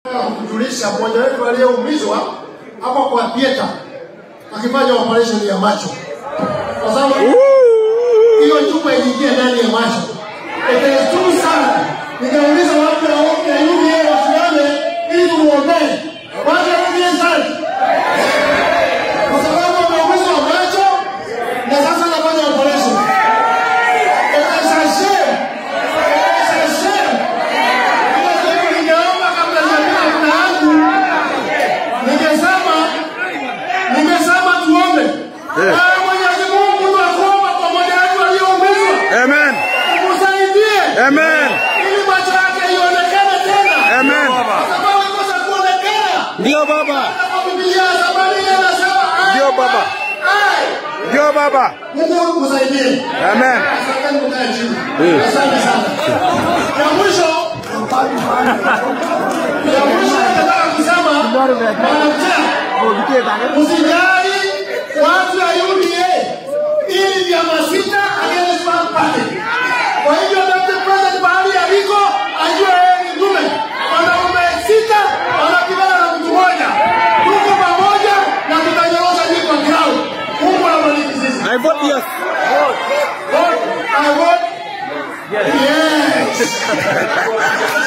kujulisha mmoja wetu aliyeumizwa hapo kwa theater akifanya operation ya macho, kwa sababu hiyo chupa iliingia ndani ya macho. It is too sana. Nikauliza watu wa ya UDA wasimame ili tumuombee watu wa UDA sana, kwa sababu wameumizwa macho na sasa anafanya operation. It is a shame. It is a shame. Kwa hivyo ningeomba kabla sijafika kuna yangu, ningesema ningesema tuombe. Ah, Mwenyezi Mungu tunakuomba kwa moja wetu aliyeumizwa. Amen. Msaidie. Amen. Ili macho yake ionekane tena. Amen. Kwa sababu ikosa kuonekana. Ndio baba. Kwa Biblia ya zamani inasema ai. Ndio baba. Ai. Ndio baba. Mungu msaidie. Amen. Asante mkae chini. Eh. Asante sana. Ya mwisho ya mwisho nataka kusema mwanamke Usijali watu ya UDA ili vyama sita against one party. Kwa hivyo Dr. President mahali aliko ajue yeye ni dume. Wanaume sita wanapigana na mtu mmoja. Tuko pamoja na tutanyorosha hii kwa ground. Mungu awabariki sisi. I vote yes. Vote, I vote. Yes.